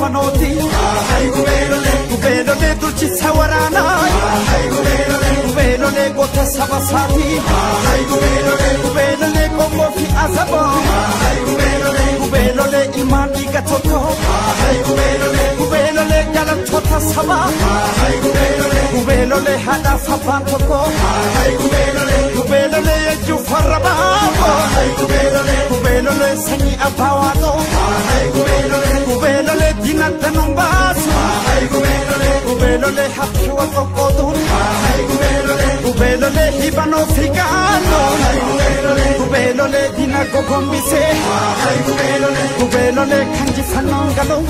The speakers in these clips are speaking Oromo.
hibanooti gubeelolee durchisa waraanaa gubeelolee goota saba saati gubeelolee qomoo fi asaboo gubeelolee ilmaan dhiiga tokko gubeelolee galantoota sabaa gubeelolee haadhaaf abbaan tokko gubeelolee ejjuu farra baaboo gubeelolee sanyii abbaa waaqoo gubeelolee dinagda nun baasu gubeelolee haqqi wal qoqqooduun gubeelolee hibanoo fi gaannoo gubeelolee dina gogombisee gubeelolee kan jifannoon galoo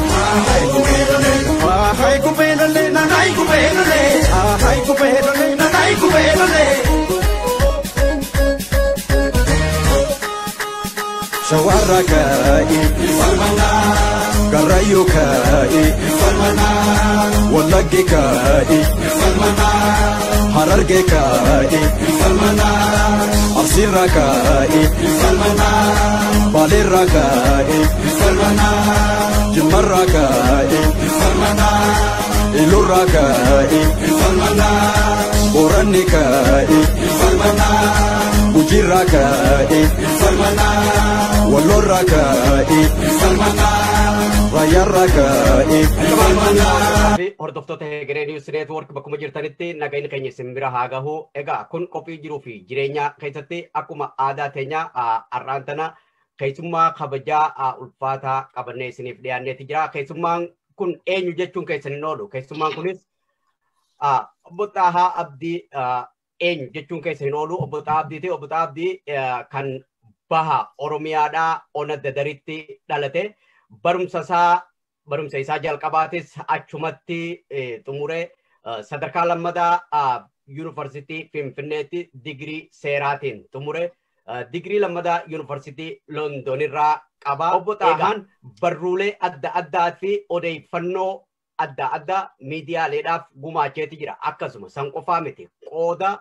Ay gubeelolee nanay gubeelolee ay gubeelolee nanay gubeelolee shawarra kaa'i garrayyuu kaa'i wallagge kaa'i hararge kaa'i arsiirra kaa'i baaleerra kaa'i jimmarra kaa'i ilurra kaa'i booranni kaa'i gujirra kaa'i wallorra kaa'i raayyaarra kaa'i fi hordoftoota Hegeree Niwus Neetwoork bakkuma jirtanitti nagayni keenya isin bira haa gahu. Egaa kun qophii jiruu fi jireenya keessatti akkuma aadaa teenya har'aan tana keessummaa kabajaa ulfaataa qabannee isiniif dhiyaanneeti jira. Keessummaan kun eenyu jechuun keessan hin oolu. Keessummaan kunis obbo Xaahaa Abdii eenyu jechuun keessa hin oolu. Obbo Xaahaa Abdiiti. Obbo Xaahaa Abdii kan baha Oromiyaadhaa ona dadaritti dhalate. Barumsa isaa barumsa isaa jalqabaatis achumatti xumure sadarkaa lammadaa yuunivarsiitii Finfinneetti digirii seeraatiin xumure. Digirii lammadaa yuunivarsiitii Londonirraa qaba. Obbo Xaahaan barruulee adda addaa fi odeeffannoo adda addaa miidiyaaleedhaaf gumaacheeti jira. Akkasuma san qofaa miti. Qooda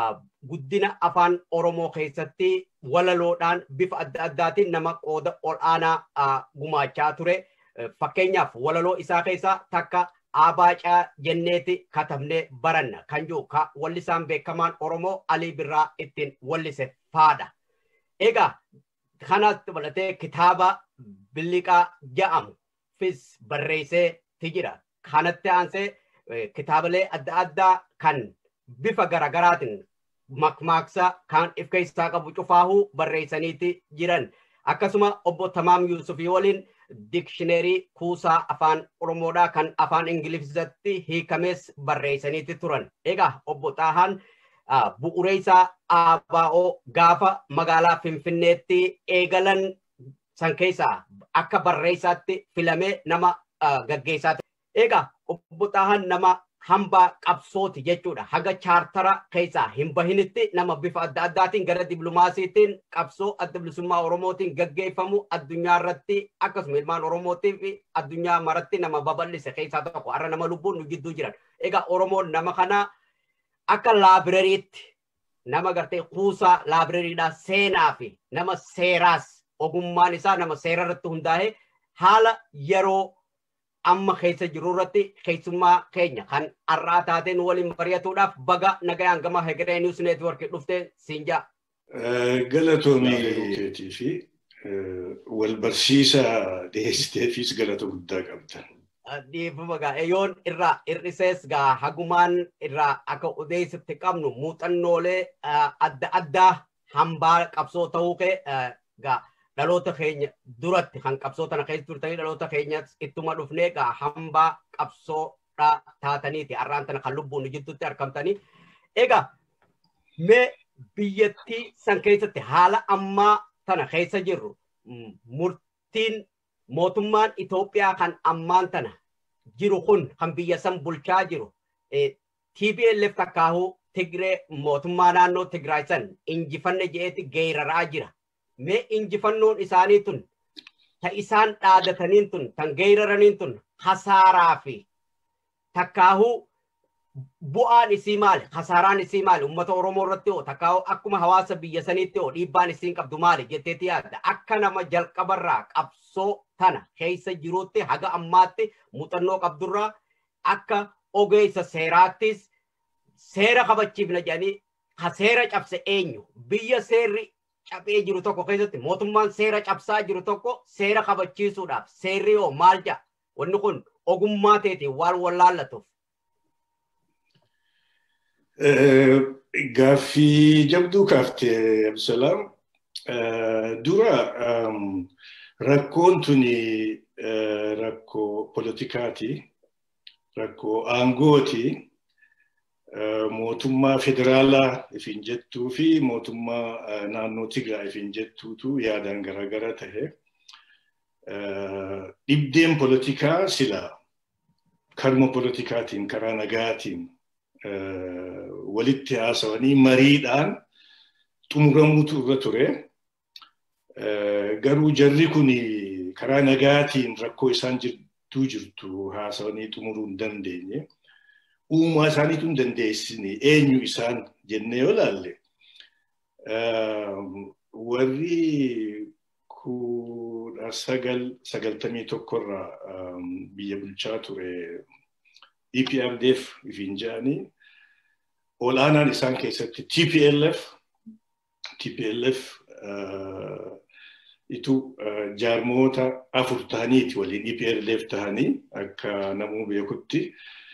guddina afaan Oromoo keessatti walaloodhaan bifa adda addaatiin nama qooda ol'aanaa gumaachaa ture. Fakkeenyaaf walaloo isaa keessaa takka Abaacaa jenneeti katabnee baranna kan jiru wallisaan beekamaan Oromoo Alii Birraa ittiin wallise faadha. Egaa kanas dabalatee kitaaba Biliqaa jedhamu fis barreessee jira. Kanatti aansee kitaabilee adda addaa kan bifa garagaraatiin makmaaksa kan of keessaa qabu cufaahuu barreessaniiti jiran. Akkasuma obbo Tamaam Yuusufii waliin dikshineerii kuusaa afaan Oromoodhaa kan afaan Ingiliffatti hiikames barreessaniiti turan. Egaa obbo Xaahaan bu'uuree isaa ABO gaafa magaalaa Finfinneetti eegalan san keessaa akka barreessaatti filamee nama gaggeessaa ture. Egaa obbo Xaahaan nama hambaa qabsooti jechuudha. Haga chaartara keessaa hin bahinitti nama bifa adda addaatiin gara diblumaasiitiin qabsoo adda bilisummaa Oromootiin gaggeeffamu addunyaa irratti akkasuma ilmaan Oromootii fi addunyaa maratti nama babal'ise keessaa tokko har'a nama lubbuun nu gidduu jiran. Egaa Oromoon nama kana akka laabirariitti nama gartee kuusaa laabirariidhaa seenaa fi nama seeraas ogummaan isaa nama seera irratti hundaa'e haala yeroo amma keessa jiru irratti keessummaa keenya kan har'aa taateen waliin mari'atuudhaaf baga nagayaan gama Hegeree Niwus Neetwoorkii dhuftee siin jaa. Galatoomii keetii fi wal barsiisa dhiyeessiteefis galata guddaa qabda. Dhiifama gaa yoon irraa hir'isees gaa hagumaan irraa akka odeessitti qabnu muuxannoolee adda addaa hambaa qabsoo ta'uu kee gaa dhaloota keenya duratti kan qabsoo tana keessa turtanii dhaloota keenya ittuma dhufnee egaa hambaa qabsoodha taataniiti har'aan tana kan lubbuun jidduutti argamtanii. Egaa mee biyyattii san keessatti haala ammaa tana keessa jirru murtiin mootummaan Itoophiyaa kan ammaan tana jiru kun kan biyya san bulchaa jiru TPLF takkaahuu Tigree mootummaa naannoo Tigraay san injifanne je'eeti geeraraa jira. mee injifannoon isaanii tun ta isaan dhaadataniin tun tan geeraraniin tun hasaaraa fi takkaahuu bu'aan isii maali? Kasaaraan isii maali? Uummata Oromoo irratti hoo takkaa akkuma hawaasa biyya saniitti hoo dhiibbaan isiin qabdu maali jetteeti yaadda? Akka nama jalqabarraa qabsoo tana keessa jiruutti haga ammaatti muuxannoo qabdurraa akka ogeessa seeraattis seera kabachiifna jedhanii ha seera cabse eenyu? Biyya seerri cabee jiru tokko keessatti mootummaan seera cabsaa jiru tokko seera kabachiisuudhaaf seerri hoo maal jedha? Wanni kun ogummaa teetiin waan wallaallatuuf. Gaaffii jabduu kaaftee Absalaam. Dura rakkoon tuni rakkoo politikaati. Rakkoo aangooti. Mootummaa federaalaa ifin jettuu fi mootummaa naannoo Tigraay ifin jettuutu yaadaan garaagara tahe. Dhibdeen politikaa silaa karma politikaatiin karaa nagaatiin walitti haasawanii mariidhaan xumuramuutu irra ture. Garuu jarri kun karaa nagaatiin rakkoo isaan jirtuu jirtu haasawanii xumuruu hin dandeenye. Uumaa isaaniitu hin dandeessine eenyu isaan jennee yoo laalle. Warri kudha sagal sagaltamii tokkorraa biyya bulchaa ture EPRDF ifin jedhanii olaanaan isaan keessatti TPLF TPLF itu jaarmoota afur tahaniiti waliin EPRDF tahanii akka namuu beekutti.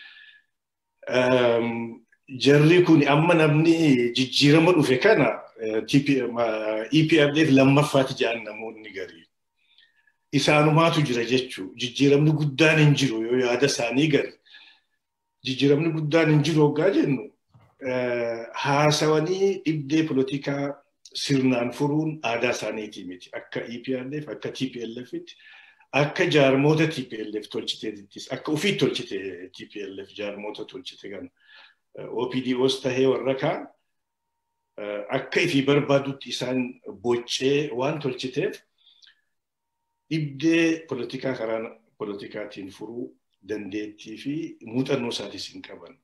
Jarri kun amma namni jijjiirama dhufe kana EPRDF lammaffaati jedhan namoonni garii. Isaanumaatu jira jechuu jijjiiramni guddaan hin jiru yoo yaada isaanii gari. Jijjiiramni guddaan hin jiru hoggaa jennu haasawanii dhibdee politikaa sirnaan furuun aadaa isaaniitii miti. Akka EPRDF akka TPLFitti akka jaarmoota TPLF tolchiteettis akka ofii tolchite TPLF jaarmoota tolchite kan OPDOs tahee warra kaan akka ifii barbaadutti isaan boccee waan tolchiteef dhibdee politikaa karaa politikaatiin furuu dandeettii fi muuxannoo isaatis hin qaban.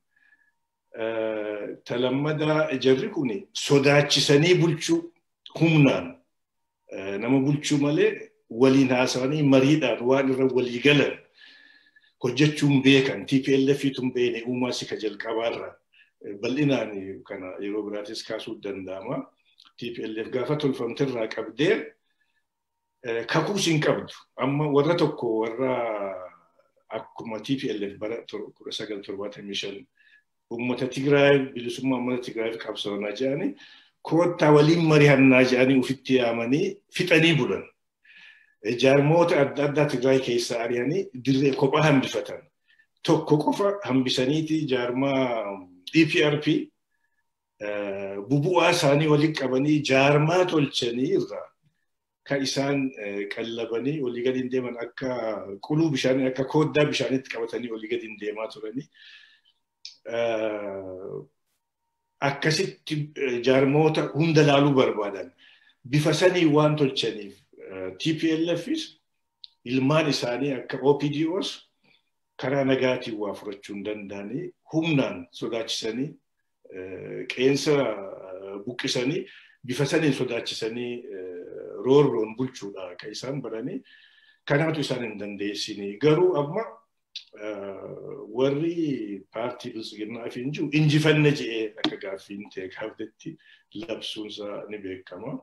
Talammadaa jarri kun sodaachisanii bulchuu humnaan nama bulchuu malee waliin haasawanii mariidhaan waan irra walii galan hojjechuun beekan TPLF tun beene uumaa si ka jalqabaarra bal'inaan kana yeroo biraatis kaasuu danda'ama. TPLF gaafa tolfamterraa qabdee kakuus hin qabdu. Amma warra tokko warra akkuma TPLF bara kudha sagal torbaatamii shan uummata Tigraay bilisummaa uummata Tigraay qabsoonaa jedhanii koottaa waliin mari'annaa jedhanii ofitti yaamanii fixanii bulan. Jaarmoota adda addaa Tigraay keessaa ari'anii dirree kophaa hambifatan. Tokko qofa hambisaniiti jaarmaa EPRP bubu'aa isaanii waliin qabanii jaarmaa tolchanii irraa kan isaan qallabanii olii gadi deeman akka quluu bishaanii akka kooddaa bishaaniitti qabatanii olii gadi deemaa turanii. Akkasitti jaarmoota hunda laaluu barbaadan bifa sanii waan tolchaniif TPLFis ilmaan isaanii akka OPDOs karaa nagaatiin waa furachuu hin danda'anii humnaan sodaachisanii qeensa buqqisanii bifa saniin sodaachisanii roorroon bulchuudha kan isaan baranii kanaatu isaan hin dandeessini. Garuu amma warri paartii bilisiginnaa fi hin jiru injifanne je'ee akka gaaffiin ta'e gaaftetti labsuunsaa ni beekama.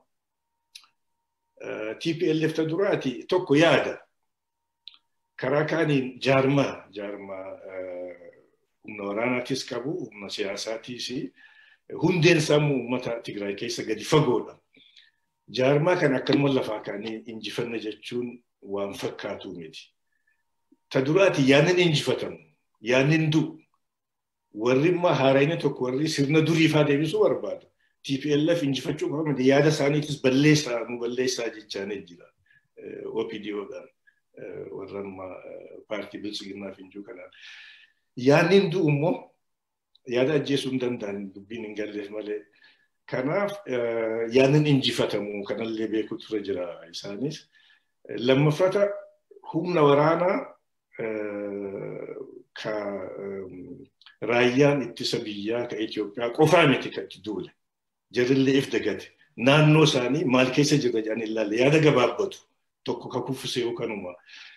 TPLF ta duraati tokko yaada. Karaa kaaniin jaarmaa jaarmaa humna waraanaatis qabu humna siyaasaatiis hundeen sammuu uummata Tigraay keessa gadi fagoodha. Jaarmaa kan akkanuma lafaa kaanii injifanne jechuun waan fakkaatu miti. Ta duraati yaannin injifatamu, yaannin du'u. Warri immoo haarayina tokko warri sirna duriifaa deebisuu barbaada. TPLF injifachuu qaba miti yaada isaaniitis balleessaa nu balleessaa jechaanii jira. OPDOdhaan warra amma paartii bilisiginnaa fi injuu kanaan. Yaannin du'u immoo yaada ajjeesuu hin danda'an dubbiin hin galleef malee. Kanaaf yaannin injifatamu kanallee beeku ture jira isaanis. Lammaffata humna waraanaa ka raayyaan ittisa biyyaa ka Itoophiyaa qofaa miti kan itti duule. Jarrillee if dagate. Naannoo isaanii maal keessa jirra jedhanii ilaalle yaada gabaabbatu tokko ka kuffise yookaanuma.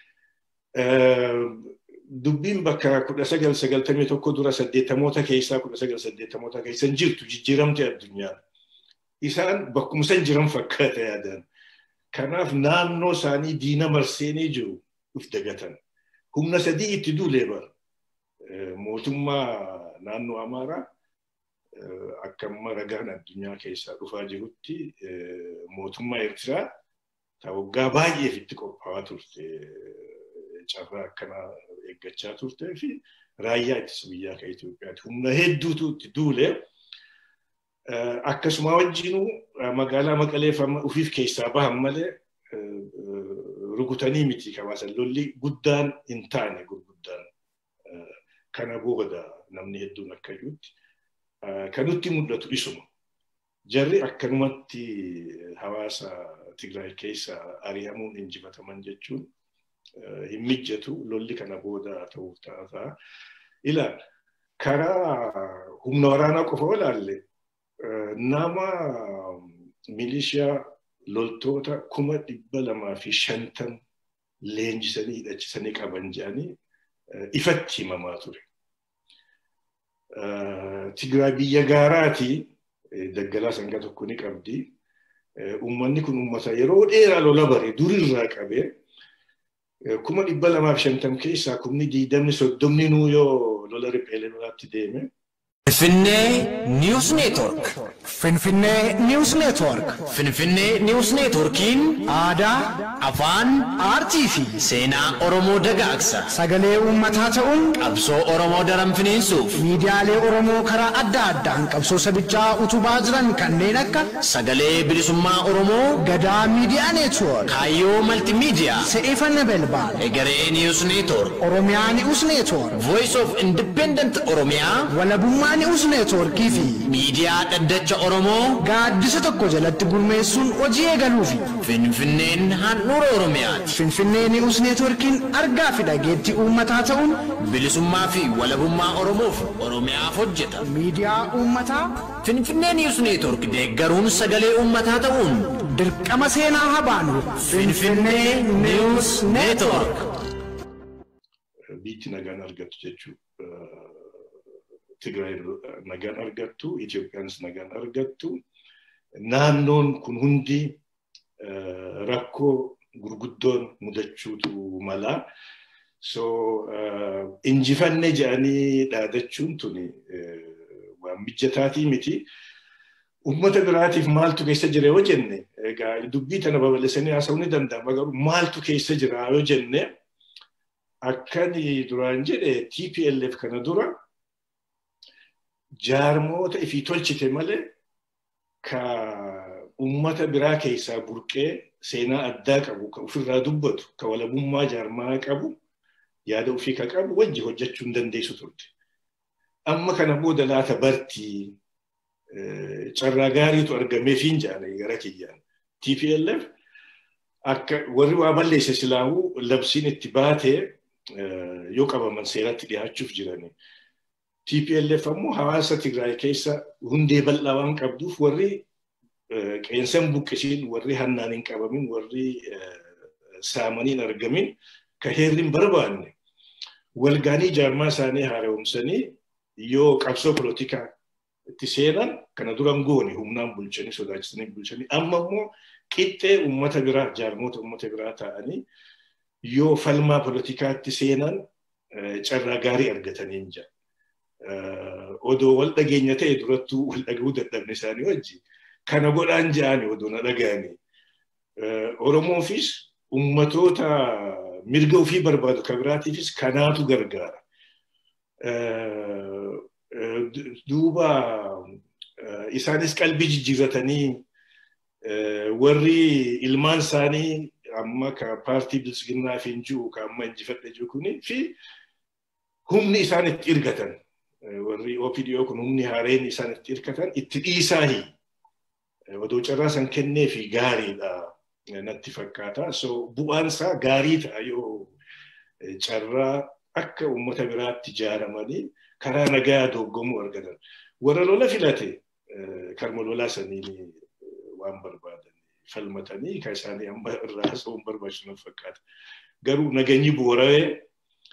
Dubbiin bakka kudha sagal sagaltamii tokko dura saddeettamoota keessaa kudha sagal saddeettamoota keessa hin jirtu jijjiiramte addunyaan. Isaan bakkuma san jiran fakkaata yaadan. Kanaaf naannoo isaanii diina marseenii jiru if dagatan. Humna sadii itti duulee bara. Mootummaa naannoo Amaaraa akka amma ragaan addunyaa keessaa dhufaa jirutti mootummaa Eertiraa ta waggaa baay'eef itti qophaa'aa turte carraa akkanaa eeggachaa turtee fi raayyaa ittisa biyyaa kan Itoophiyaati. Humna hedduutu itti duulee akkasuma wajjinuu magaalaa Maqalee ofiif keessaa bahan malee rukutanii miti kabaasan lolli guddaan hin taane gurguddaan kana booda namni hedduun akka jirutti kan nutti mul'atu isuma. Jarri akkanumatti hawaasa Tigraay keessa ari'amuun injifataman jechuun hin mijjatu lolli kana booda ta'uuf ta'a. Ilaal karaa humna waraanaa qofa olaalle nama milishiyaa loltoota kuma dhibba lamaa fi shantam leenjisanii hidhachisanii qaban jedhanii ifatti himamaa ture. Tigraay biyya gaaraati daggalaa sangaa tokko ni qabdi. Uummanni kun uummata yeroo dheeraa lola bare durirraa qabee kuma dhibba lamaaf shantam keessaa kumni diidamni soddomni nuu yoo lola riphee lolaatti deeme Finfinnee News Network. Finfinnee News Network. Finfinnee News Networkiin Aadaa, afaan aartii fi seenaa Oromoo dagaagsa. sagalee uummataa ta'uun Qabsoo Oromoo daran finiinsuuf miidiyaalee Oromoo karaa adda addaan qabsoo sabichaa utubaa jiran kanneen akka sagalee bilisummaa Oromoo Gadaa Miidiyaa Neetwoork, Kaayyoo Maltiimiidiyaa, Se'eeffanna Belbaan, Egeree News Network, Oromiyaa Ni'us Neetwoork, Voice of Independent Oromiyaa, Walabummaa Ni'us Neetwoorkii fi Miidiyaa Dhaddacha Oromoo, gaaddisa tokko jalatti gurmeessuun hojii eegaluufi. Finfinneen handhuura Oromiyaati. Finfinnee Ni'us Neetwoorkiin argaa fi dhageettii uummataa ta'uun Bilisummaa fi walabummaa Oromoof Oromiyaaf hojjeta. miidiyaa uummataa Finfinnee News Network deeggaruun sagalee uummataa ta'uun dirqama seenaa habaanu. Finfinnee News Network. biitti nagaan argattu jechuudha. Tigraay nagaan argattu, Itoophiyaanis nagaan argattu. Naannoon kun hundi rakkoo gurguddoon mudachuutu mala. So injifanne jedhanii dhaadachuun tuni waan mijataatii miti. Uummata biraatiif maaltu keessa jira yoo jenne, egaa dubbii tana babal'isanii haasa'uu ni danda'ama garuu maaltu keessa jira yoo jenne, akkani duraan jedhe TPLF kana dura jaarmoota ifii tolchite malee ka uummata biraa keessaa burqee seenaa addaa qabu ka ofirraa dubbatu ka walabummaa jaarmaa qabu yaada ofii ka qabu wajji hojjechuu hin dandeessu turte. Amma kana booda laata bartii carraa gaariitu argameefiin jedhanii gara kiyyaan. TPLF akka warri waa balleesse silaahuu labsiin itti baatee yoo qabaman seeratti dhiyaachuuf jirani. TPLF ammoo hawaasa Tigraay keessa hundee bal'aa waan qabduuf warri qeensan buqqisiin, warri hannaan hin qabamin, warri saamaniin argamin ka heerri hin barbaanne walgaanii jaarmaa isaanii haara'umsanii yoo qabsoo polotikaa itti seenan kana duran goone humnaan bulchanii sodaachisanii bulchanii amma immoo qixxee uummata biraa jaarmoota uummata biraa ta'anii yoo falmaa polotikaatti seenan carraa gaarii argatanii jira. Odoo wal dhageenya ta'e durattuu wal dhaga'uu dadhabne isaanii wajji kana godhaan ja'anii odoo na dhaga'anii. Oromoofis uummatoota mirga ofii barbaadu kan biraatiifis kanaatu gargaara. Duuba isaanis qalbii jijjiirratanii warri ilmaan isaanii amma ka paartii bilisiginnaa fi jiru ka amma injifadhe jiru kuni fi humni isaan itti irgatan warri OPDO kun humni haareen isaan itti irgatan itti dhiisaahi odoo carraa san kennee fi gaariidha natti fakkaata. So bu'aan isaa gaarii ta'a yoo carraa akka uummata biraatti ijaaramanii karaa nagaa doggomuu argatan. Warra lola filate karma lolaa saniin waan barbaadan falmatanii kan isaanii amma irraa haasa'uun barbaachisu fakkaata. Garuu naganyi boorawee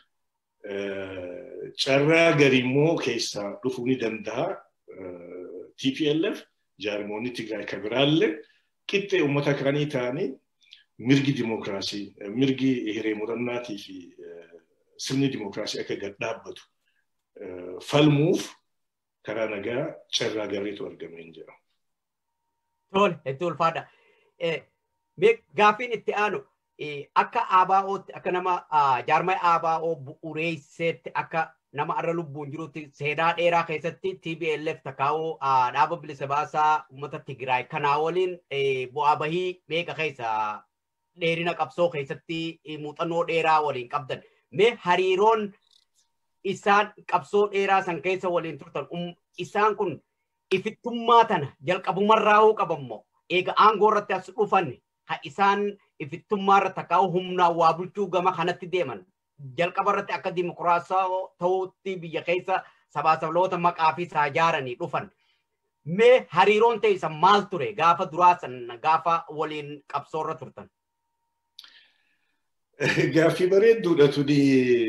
carraa garimmoo keessaa dhufuu ni danda'a. TPLF jaarmoonni Tigraay kan biraallee qixxee uummata kaanii ta'anii mirgi dimokiraasii, mirgi hiree murannaatii fi sirni dimokiraasii akka gad dhaabbatu falmuuf karaa nagaa carraa gaariitu argamee hin jiru. Tole, hedduu ulfaadha. Gaaffiin itti aanu akka ABO'tti akka nama jaarmaya ABO bu'uureesseetti akka nama arra lubbuun jirutti seenaa dheeraa keessatti TPLF takaa'uu dhaaba bilisa baasaa uummata Tigraay kanaa waliin bu'aa bahii meeqa keessa dheerina qabsoo keessatti muuxannoo dheeraa waliin qabdan. Mee hariiroon isaan qabsoo dheeraa san keessa waliin turtan isaan kun ifittummaa tana jalqabumarraa qabammoo eega aangoo irratti as dhufan ha isaan ifittummaa irra takaa'u humnaan waa bulchuu gama kanatti deeman jalqaba irratti akka dimokiraasaa ta'utti biyya keessa sabaa sabloota maqaa fi saajaaranii dhufan. Mee hariiroon teessan maal ture gaafa duraa san gaafa waliin qabsoo irra turtan? Gaaffii bareedduudha tuni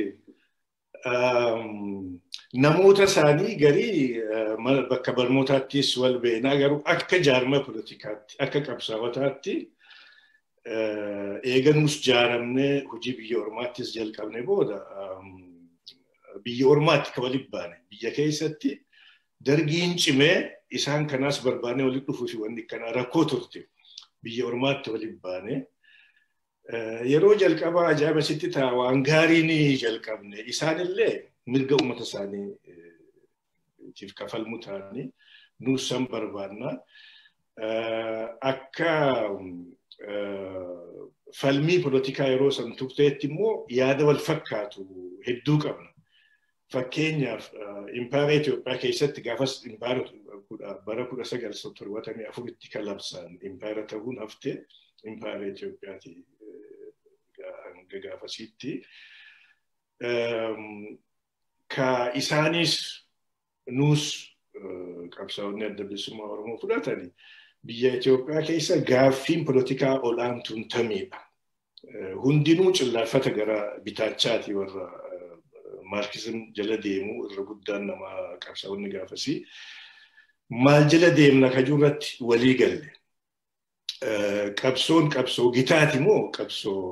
namoota isaanii garii bakka barnootaattis wal beeknaa garuu akka jaarma poolitikaatti akka qabsaawwataatti eeganuus jaaramnee hojii biyya ormaattis jalqabne booda biyya ormaatti kan walitti baane biyya keessatti dargiin cimee isaan kanaas barbaanee walitti dhufuu fi wanni kanaa rakkoo turte biyya ormaatti walitti baane. Yeroo jalqabaa ajaa'iba sitti ta'a waan gaarii ni jalqabne isaanillee mirga uummata isaaniitiif kafalmu ta'anii nuus san barbaanna. Akka falmii poolitikaa yeroo san turteetti immoo yaada wal fakkaatu hedduu qabna. Fakkeenyaaf impaara Itoophiyaa keessatti gaafas impaara bara kudha sagal torbatamii afuritti kan labsaan impaara ta'uun haftee impaara Itoophiyaati hanga gaafasitti. Ka isaanis nuus qabsaa'onni adda bilisummaa Oromoo fudhatanii biyya Itoophiyaa keessa gaaffiin poolitikaa olaantuun tamiidha. Hundinuu cillaafata gara bitaachaati warra maarkizim jala deemu irra guddaan nama qabsaa'onni gaafasii. Maal jala deemna kajuu irratti walii galle. Qabsoon qabsoo gitaati moo qabsoo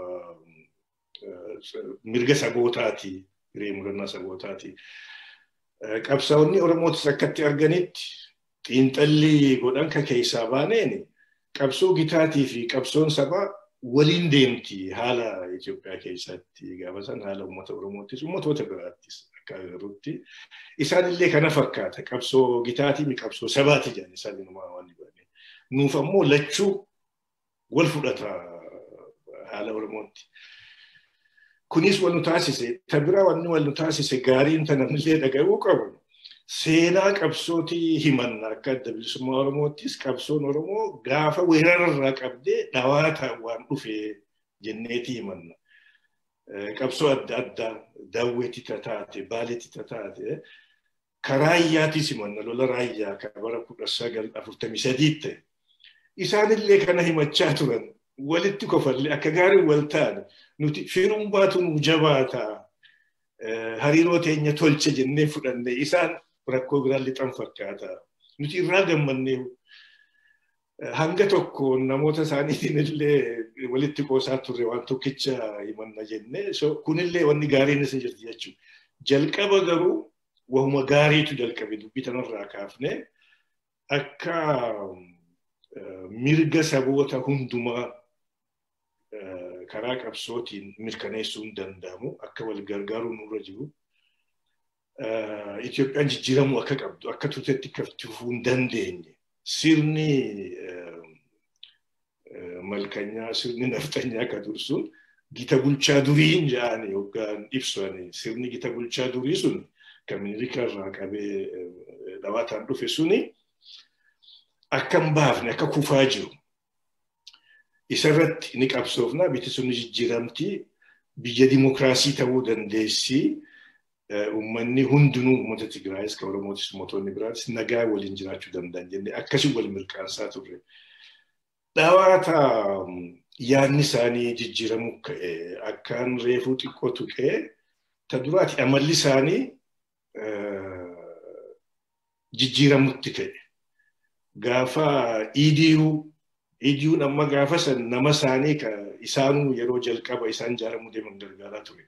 mirga sabootaati, hiree murannaa sabootaati. Qabsaa'onni Oromootis akkatti arganitti xiinxalli godhan ka keessaa baaneen qabsoo gitaatii fi qabsoon sabaa waliin deemti haala Itoophiyaa keessatti gaafa san haala uummata Oromoottis uummattoota biraattis akka agarrutti. Isaanillee kana fakkaata qabsoo gitaatii mi qabsoo sabaati jedhan isaan inumaa waan dibane. Nuuf ammoo lachuu wal fudhata haala Oromootti. Kunis wal nu taasise, ta biraa wanni wal nu taasise gaariin ta namnillee dhaga'uu qabu. Seenaa qabsootii himanna akka adda bilisummaa Oromoottis qabsoon Oromoo gaafa weerararraa qabdee dhawaataan waan dhufe jenneeti himanna. Qabsoo adda addaa daawwetti taate, baaletti taate karaa raayyaatiis himanna lola raayyaa kan bara kudha sagal afurtamii sadiitti. Isaanillee kana himachaa turan walitti kofallee akka gaarii wal ta'an nuti firummaatu nu jabaata hariiroo teenya tolche jennee fudhanne isaan rakkoo biraan lixan fakkaata. Nuti irraa gammannee hanga tokko namoota isaaniitiin illee walitti qoosaa turre waan tokkicha himanna jennee kunillee wanni gaariin isa jirti jechuudha. Jalqaba garuu wahuma gaariitu jalqabe dubbii tanarraa kaafne akka mirga saboota hundumaa karaa qabsootiin mirkaneessuun danda'amu akka wal gargaaruun nurra jiru. Itoophiyaan jijjiiramuu akka qabdu akka turtetti kaftifuu hin dandeenye sirni malkanyaa sirni naftanyaa akka dursuun gita bulchaa durii jedhanii yookaan ibsanii sirni gita bulchaa durii sun kan miniilika irraa qabee dhawaataan dhufe suni akka hin baafne akka kufaa jiru. Isarratti ni qabsoofna biti sun jijjiiramtii biyya dimokiraasii ta'uu dandeessi. uummanni hundinuu uummata Tigraayis kan Oromootis mootonni biraatis nagaa waliin jiraachuu danda'an jennee akkasii wal mirkaansaa turre. Dhawaata yaadni isaanii jijjiiramuu ka'e akkaan reefuu xiqqoo tuqee ta duraati amalli isaanii jijjiiramutti ka'e. Gaafa EDU EDU'n amma gaafa san nama isaanii isaanuu yeroo jalqaba isaan ijaaramuu deeman gargaaraa ture.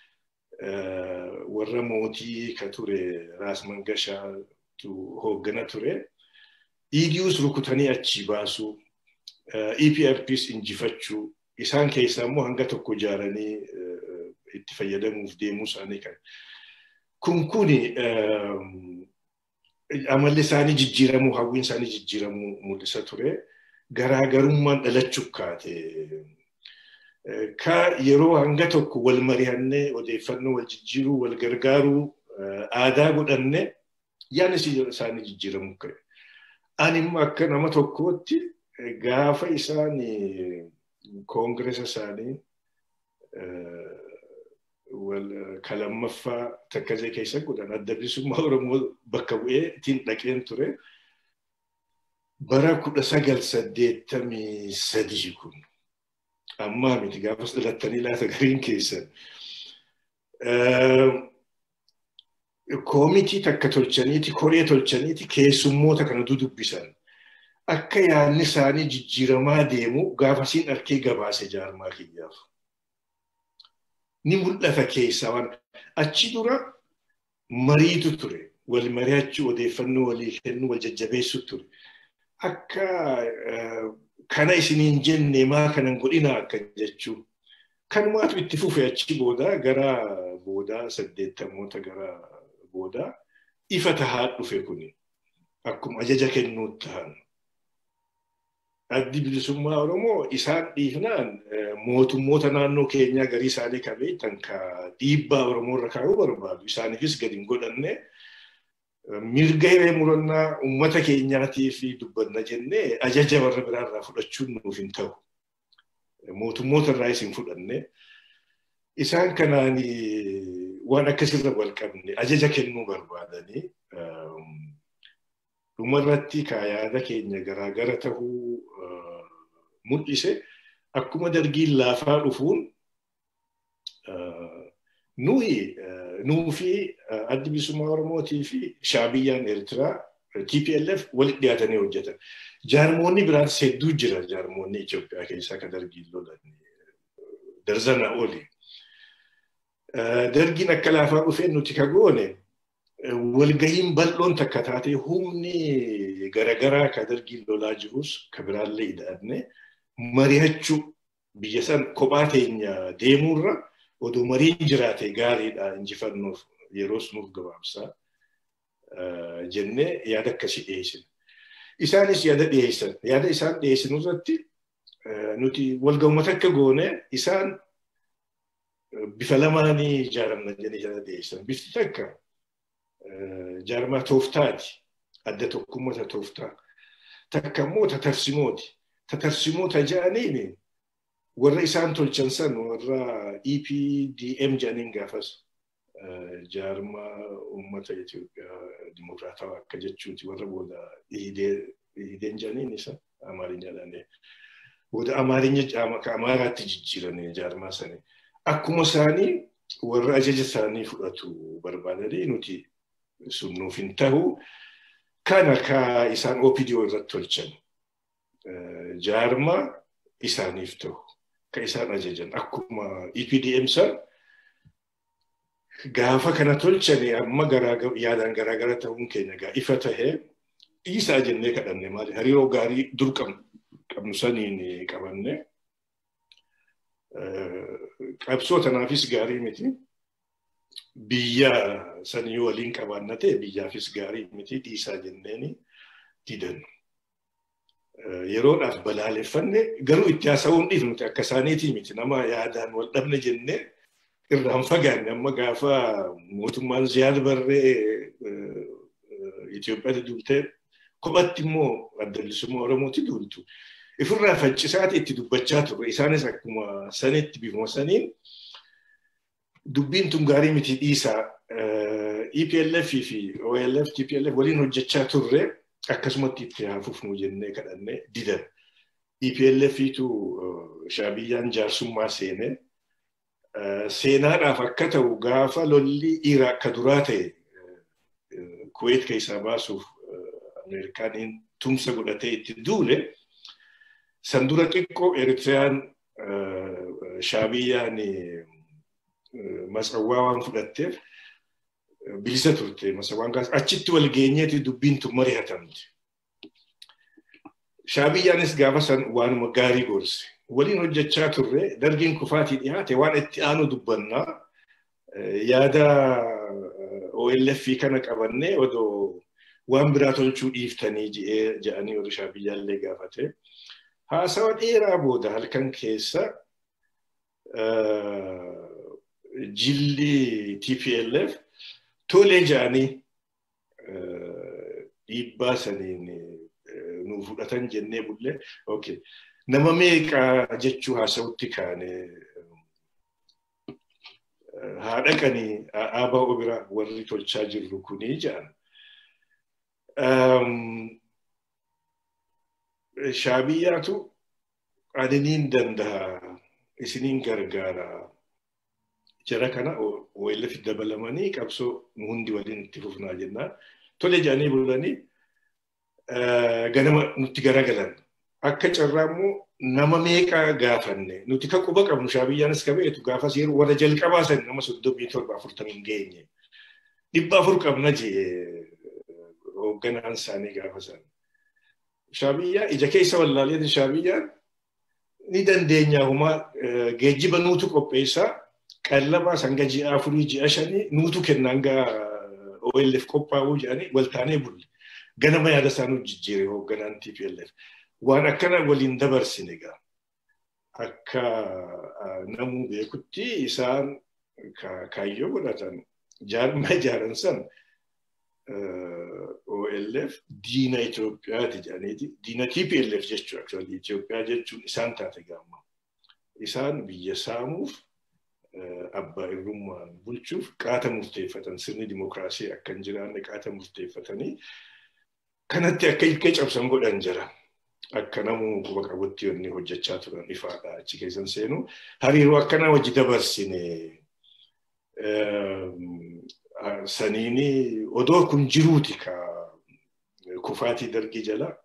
warra mootii ka ture Raas Mangashaatu hooggana ture. EDUs rukutanii achi baasuu, EPRPs injifachuu, isaan keessaa immoo hanga tokko ijaaranii itti fayyadamuuf deemuu isaanii kan. Kun kuni amalli isaanii jijjiiramuu, hawwiin isaanii jijjiiramuu mul'isa ture. Garaagarummaan dhalachuu kaate. ka yeroo hanga tokko wal mari'annee odeeffannoo wal jijjiiruu wal gargaaruu aadaa godhanne yaadni isaanii jijjiiramuu ka'e. Ani immoo akka nama tokkootti gaafa isaan koongiresa isaanii kalammaffaa takkasee keessa godhan adda bilisummaa Oromoo bakka bu'ee ittiin dhaqeen ture. Bara kudha sagal saddeettamii sadii kun ammaa miti gaafas dhalattanii laata gariin keessan. Koomitii takka tolchaniiti, koree tolchaniiti keessummoota kana dudubbisan. Akka yaadni isaanii jijjiiramaa deemu gaafasiin harkee gabaase jaarmaa kiyyaaf. Ni mul'ata keessaa waan achi dura mariitu ture. Wal mari'achuu odeeffannoo walii kennuu wal jajjabeessu ture. Akka kana isiniin jenne maa kanan godhina akka jechuu. Kanumaatu itti fufe achi booda gara boodaa saddeettamoota gara boodaa ifa tahaa dhufe kuni. Akkuma ajaja kennuu tahan. Addi bilisummaa Oromoo isaan dhiifnaan mootummoota naannoo keenyaa garii isaanii qabee tan ka dhiibbaa Oromoo irra kaa'uu barbaadu. Isaaniifis gadi hin godhanne mirga hiree murannaa uummata keenyaatiif dubbanna jennee ajaja warra biraarraa fudhachuun nuuf hin ta'u. Mootummoota irraa isin fudhanne. Isaan kanaan waan akkasirra wal qabne ajaja kennuu barbaadanii dhumarratti yaada keenya garaagara tahuu mul'ise akkuma dargiin laafaa dhufuun nuyi nuu fi addi bilisummaa Oromootii fi shaabiyyaan Eertiraa TPLF walitti dhiyaatanii hojjetan. Jaarmoonni biraas hedduu jira jaarmoonni Itoophiyaa keessaa kan dargiin lolan darzana oli. Dargiin akka laafaa dhufeen nuti ka goone walgahiin bal'oon takka taatee humni garagaraa ka dargiin lolaa jirus ka biraallee ida'anne mari'achuu biyya san kophaa teenya deemuurra oduu mariin jiraate gaariidha injifannoof yeroos nuuf gabaabsaa jennee yaada akkasii dhiyeessine. Isaanis yaada dhiyeessan. Yaada isaan dhiyeessan irratti nuti walgahumata akka goone isaan bifa lamaanii ijaaramna jedhanii yaada dhiyeessan. Bifti takka jaarmaa tooftaati. Adda tokkummaa tooftaa. Takka immoo tatarsimooti. Tatarsimoota ja'aniini warra isaan tolchan san warra EPDM jedhaniin gaafas jaarmaa uummata Itoophiyaa dimokiraatawaa akka jechuuti warra booda ihideen jedhaniin isa amaarinyadhaan booda amaarinya ka amaaraatti jijjiiranii jaarmaa sanii akkuma isaanii warra ajaja isaanii fudhatu barbaadanii nuti sun nuuf hin ta'u kana ka isaan OPDO irratti tolchan jaarmaa isaaniif ta'u ka isaan ajajan akkuma EPDM san gaafa kana tolchane amma yaadaan garaagara ta'uun keenya gaa ifa tahee dhiisaa jennee kadhanne maali hariiroo gaarii dur qabnu saniin qabanne qabsoo tanaafis gaarii miti biyya sanii waliin qabaanna ta'e biyyaafis gaarii miti dhiisaa jenneeni didannu. yeroodhaaf balaaleffanne garuu itti haasa'uun dhiif nuti akka isaaniitii miti nama yaadaan wal dhabne jennee irraan fagaanne amma gaafa mootummaan ziyaad barree Itoophiyaatti duultee kophatti immoo adda bilisummaa Oromooti duultu. Ifirraa faccisaati itti dubbachaa turre isaanis akkuma sanitti bifuma saniin dubbiin tun gaarii miti dhiisaa EPLF fi OLF TPLF waliin hojjechaa turre akkasumatti itti haafufnu jennee kadhannee didan. EPLFitu shaabiyyaan jaarsummaa seene. Seenaadhaaf akka ta'u gaafa lolli Iraaq ka duraa ta'e Kuwait keessaa baasuuf Ameerikaan tumsa godhatee itti duule san dura xiqqoo Eritiriyaan shaabiyyaan masawwaa waan fudhatteef bilisa turte masawwaan kaas achitti wal geenyeeti dubbiin tun mari'atamte. Shaabiyyaanis gaafa san waanuma gaarii gorse. Waliin hojjechaa turre dargiin kufaatii dhiyaate waan itti aanu dubbannaa yaada OLF kana qabannee odoo waan biraa tolchuu dhiiftanii jedhanii odoo shaabiyyaallee gaafate. Haasawa dheeraa booda halkan keessa jilli TPLF tolee jedhanii dhiibbaa saniin nu fudhatan jennee bullee okay. nama meeqa jechuu haasawutti kaane haa dhaqanii ABO bira warri tolchaa jirru kunii jedhan. Shaabiyyaatu aniniin danda'a isiniin gargaara jara kana OLF dabalamanii qabsoo nu hundi waliin itti fufnaa jennaan. Tole jedhanii bulanii ganama nutti garagalan. Akka carraa immoo nama meeqa gaafanne nuti kan quba qabnu shaabiyyaanis qabeetu gaafas yeroo warra jalqabaa san nama soddomii torba afurtamii hin geenye. Dhibba afur qabna jee hoogganaan isaanii gaafa san. Shaabiyyaa ija keessa wallaalee shaabiyyaan ni dandeenya humaa geejjiba nuutu qopheessaa qallabaa sanga ji'a afurii ji'a shanii nuutu kennaan gaa OLF qophaa'uu jedhanii waltaanee bulle. Ganama yaada isaanii jijjiire hoogganaan TPLF. Waan akkana waliin dabarsine gaa. Akka namuu beekutti isaan kaayyoo godhatan jaarma ijaaran san OLF diina Itoophiyaati jedhaniiti. Diina TPLF jechuudha. Actually Itoophiyaa jechuun isaan taate gaamma. Isaan biyya saamuuf abbaa irrummaan bulchuuf qaata murteeffatan sirni dimookiraasii akka hin jiraanne qaata murteeffatanii kanatti akka ilkee cabsan godhan jira. Akka namuu quba qabutti wanni hojjechaa turan ifaadha achi keessan seenu. Hariiroo akkanaa hojii dabarsine saniini odoo kun jiruuti ka kufaatii dargii jala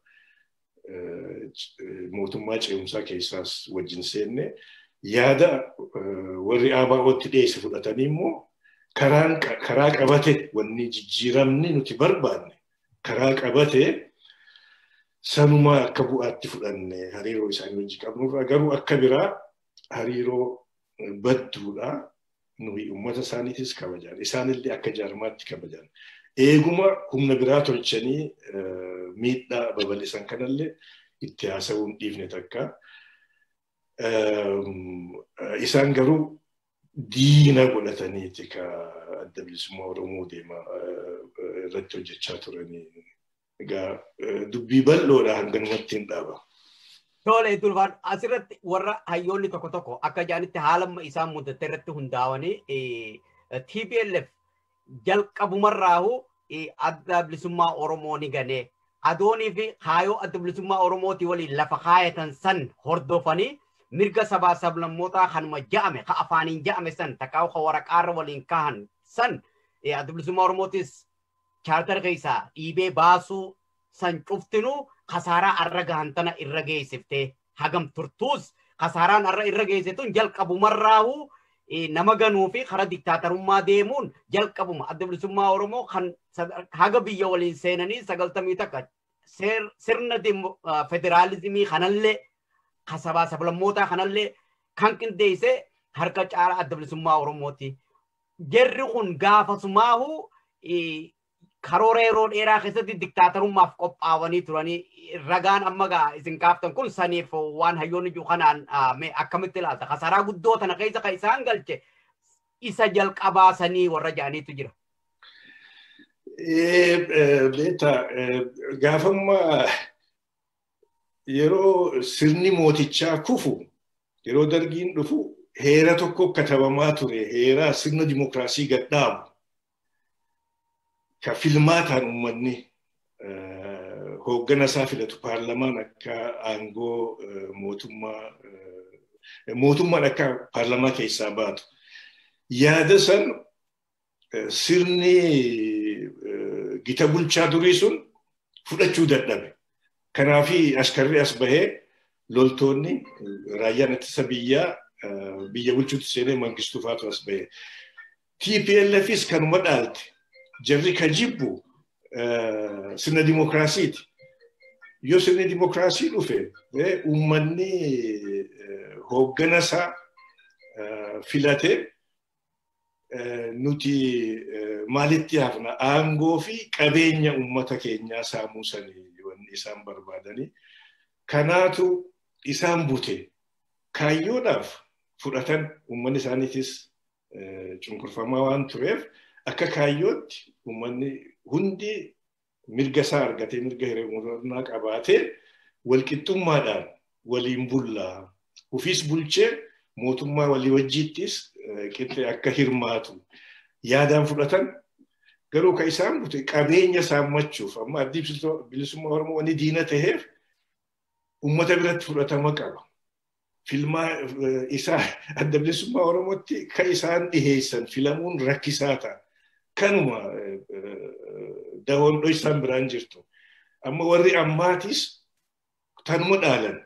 mootummaa ce'umsaa keessaas wajjin seenne yaada warri ABO'tti dhiyeesse fudhatanii immoo karaa qabate wanni jijjiiramni nuti barbaanne karaa qabate sanumaa akka bu'aatti fudhanne hariiroo isaanii wajjin qabnurraa garuu akka biraa hariiroo badduudha. nuyi uummata isaaniitis kabajan isaanillee akka jaarmaatti kabajan eeguma humna biraa tolchanii miidhaa babal'isan kanallee itti haasa'uu hin dhiifne takka isaan garuu diina godhataniiti ka adda bilisummaa oromoo deema irratti hojjechaa turanii egaa dubbii bal'oodha hanganumatti hin dhaaba. Tole Dulfaan asirratti warra hayyoonni tokko tokko akka jedhanitti haala isaan mudate irratti hundaa'anii TPLF jalqabumarraahu adda bilisummaa Oromoo ni ganee adoonii fi kaayoo adda bilisummaa Oromootii waliin lafa kaayatan san hordofanii mirga sabaa sablammootaa kanuma ja'ame ka afaaniin ja'ame san takkaa ka waraqaarra waliin kahan san adda bilisummaa Oromootis chaartar keessaa dhiibee baasuu san cuftinuu kasaaraa arra gahan tana irra geessiftee hagam turtuus kasaaraan arra irra geessituun jalqabumarraahu nama ganuu fi karaa diktaatarummaa deemuun jalqabuma adda bilisummaa Oromoo kan haga biyya waliin seenanii sagaltamii takka sirna federaalizimii kanallee kasabaa sablammootaa kanallee kan qindeessee harka caalaa adda bilisummaa Oromooti. Jarri kun gaafasumaahu karoora yeroo dheeraa keessatti diktaatarummaaf qophaa'anii turanii ragaan amma gaa isin kaaftan kun saniif waan hayyoonni jiru kanaan akkamitti ilaalta kasaraa guddoo tana keessa kan isaan galche isa jalqabaa sanii warra jedhaniitu jira. Beeta gaafamma yeroo sirni mootichaa kufu yeroo dargiin dhufu heera tokko katabamaa ture heeraa sirna dimookiraasii gadhaabu. ka filmaataan uummanni hooggana isaa filatu paarlamaan akka aangoo mootummaa mootummaan akka paarlamaa keessaa baatu. Yaada san sirni gita bulchaa durii sun fudhachuu dadhabe. Kanaafi askarri as bahee loltoonni raayyaan ittisa biyyaa biyya bulchuutti seenee mangistuu faatu as bahee. TPLFis kanuma dhaalte. Jarri ka jibbu sirna dimokiraasiiti. Yoo sirni dimokiraasii dhufe uummanni hooggana isaa filatee nuti maalitti hafna aangoo fi qabeenya uummata keenyaa saamuu sanii wanni isaan barbaadanii. Kanaatu isaan bute kaayyoodhaaf fudhatan uummanni isaaniitis cunqurfamaa waan tureef akka kaayyootti uummanni hundi mirga isaa argatee mirga hirmaannaa qabaatee walqixxummaadhaan waliin bullaa. Ofiis bulchee mootummaa walii wajjiittis qixxee akka hirmaatu yaadaan fudhatan garuu kan isaan bute qabeenya saammachuuf amma addi bilisummaa Oromoo wanni diina ta'eef uummata biratti fudhatama qaba. Filmaa isaa adda bilisummaa Oromootti kan isaan dhiheessan filamuun rakkisaa ta'a. Kanuma dawoon isaan biraan jirtu. Amma warri ammaatis tanuma dhaalan.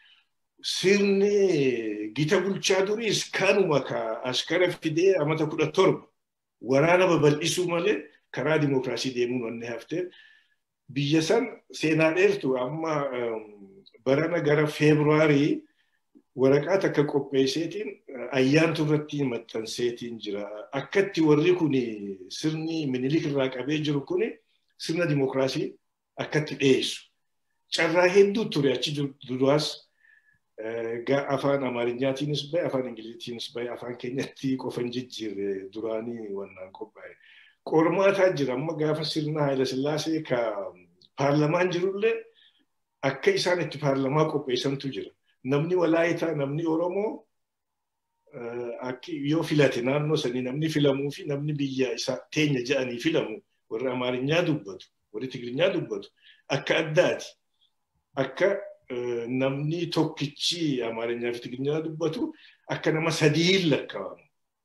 Sirni gita bulchaa duriis kanuma ka askara fidee amata kudha torba waraana babal'isuu malee karaa dimokiraasii deemuun wanni haftee biyya san seenaa dheertu amma barana gara feebruaarii waraqaa takka qopheesseetiin ayyaantu irratti maxxanseetiin jira. Akkatti warri kun sirni minilik irraa qabee jiru kun sirna dimokiraasii akkatti dhiyeessu. Carraa hedduu ture achi duraas afaan amaariyaatiinis bahe afaan ingiliziitiinis bahe afaan keenyatti qofan jijjiirre duraanii wannaan qophaa'e. Qormaataa jira amma gaafa sirna Haayila Sillaasee ka paarlamaan jirullee akka isaan itti paarlamaa qopheessantu jira. Namni walaayitaa namni Oromoo yoo filate naannoo sanii namni filamuu fi namni biyya isaa teenya jedhanii filamu warri Amaarinyaa dubbatu warri Tigiriinyaa dubbatu akka addaati. Akka namni tokkichi Amaarinyaa fi Tigiriinyaa dubbatu akka nama sadiin lakkaa'amu.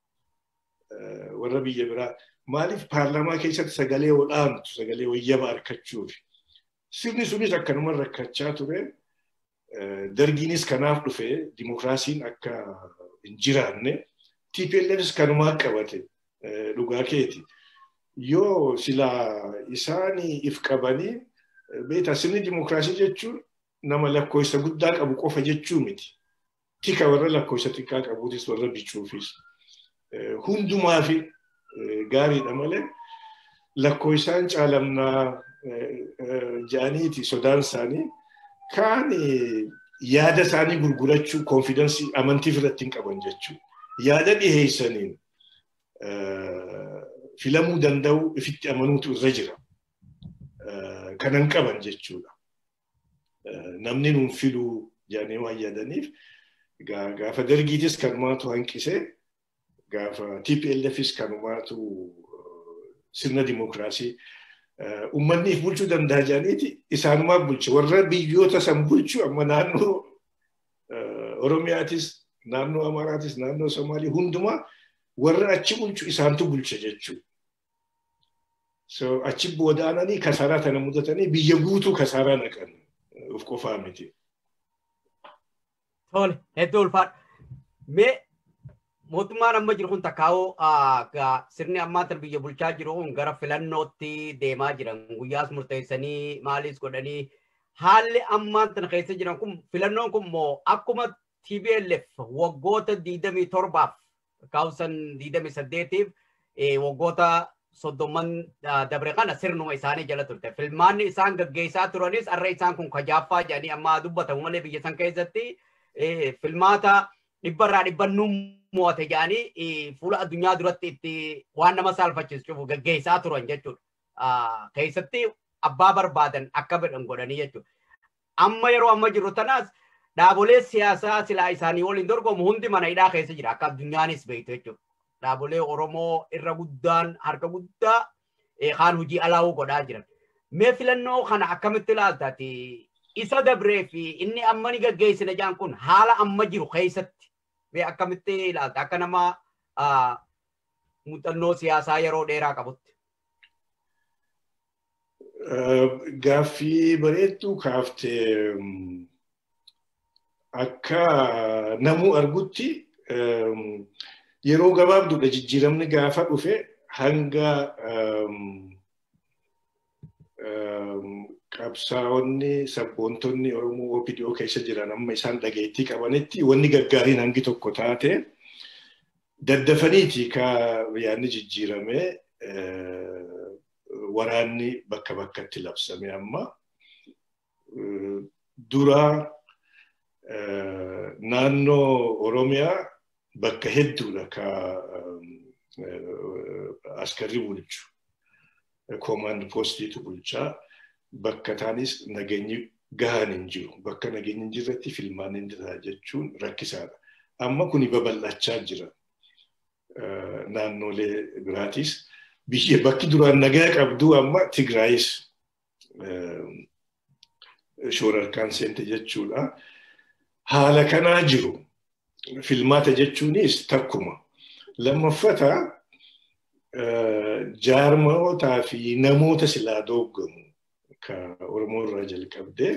Warra biyya biraa maaliif paarlamaa keessatti sagalee olaantu sagalee wayyaba argachuuf. Sirni sunis akkanuma rakkachaa ture. Dargiinis kanaaf dhufe dimokiraasiin akka hin jiraanne TPLFs kanumaa qabate dhugaa keeti. Yoo silaa isaan if qabanii beektaa sirni dimokiraasii jechuun nama lakkoofsa guddaa qabu qofa jechuu miti. Tika warra lakkoofsa xiqqaa qabuutis warra bichuufis. Hundumaa fi gaariidha malee lakkoofsaan caalamnaa ja'aniiti sodaan isaanii kaan yaada isaanii gurgurachuu konfidensii amantii irratti hin qaban jechuudha. Yaada dhiheessaniin filamuu danda'u ifitti amanuutu irra jira. Kanan qaban jechuudha. Namni nuun filuu jedhanii waan yaadaniif gaafa dargiitis kanumaatu hanqisee gaafa TPLFis kanumaatu sirna dimokiraasii uummanniif bulchuu danda'a jedhaniiti isaanumaaf bulche warra biyyoota san bulchu amma naannoo Oromiyaatis naannoo Amaaraatis naannoo Somaalii hundumaa warra achi bulchu isaantu bulcha jechuudha. So achi boodaananii kasaaraa tana mudatanii biyya guutuu kasaaraa naqan of qofaa miti. Tole hedduu ulfaadha. Mee mootummaan amma jiru kun takkaa'uu sirni ammaan biyya bulchaa jiru kun gara filannootti deemaa jiran guyyaas murteessanii maalis godhanii haalli ammaan tana keessa jiran kun filannoon kun immoo akkuma TPLF waggoota digdamii torbaaf kaawusan digdamii saddeetiif waggoota soddomman dabre kana sirnuma isaanii jala turte. Filmaanni isaan gaggeessaa turanis har'a isaan kun kajaaffaa jedhanii amma dubbatamu malee biyya san keessatti filmaata dhibbarraa dhibbannuu mo'ate jedhanii fuula addunyaa duratti itti waan nama saalfachiisuuf gaggeessaa turan jechuudha. Keessatti abbaa barbaadan akka fedhan godhanii jechuudha. Amma yeroo amma jiru tanaas dhaabolee siyaasaa silaa isaanii waliin dorgomu hundi mana hidhaa keessa jira akka addunyaanis beektu jechuudha. Dhaabolee Oromoo irra guddaan harka guddaa kaan hojii alaa'uu godhaa jiran. Mee filannoo kana akkamitti ilaaltaati? Isa dabree fi inni amma ni gaggeessina jaan kun haala amma jiru keessatti mee akkamitti ilaalta? Akka nama muuxannoo siyaasaa yeroo dheeraa qabutti. Gaaffii bareedduu kaaftee akka namuu argutti yeroo gabaabduudha jijjiiramni gaafa dhufe hanga qabsaa'onni sabboontonni Oromoo OPDO keessa jiran amma isaan dhageettii qabanitti wanni gaggaariin hangi tokko taate daddafaniiti ka yaadni jijjiirame waraanni bakka bakkatti labsame amma dura naannoo Oromiyaa bakka hedduudha ka askarri bulchu. Koomaand poostiitu bulchaa bakka taanis nageenyi gahaan hin jiru. Bakka nageenyi hin jirretti filmaan hin jira jechuun rakkisaadha. Amma kuni babal'achaa jira. Naannolee biraatis biyya bakki duraan nagaa qabdu amma Tigraayis shoorarkaan seente jechuudha. Haala kanaa jiru. Filmaata jechuunis takkuma. Lammaffata jaarmootaa fi namoota silaa dooggamu ka Oromoo irraa jalqabdee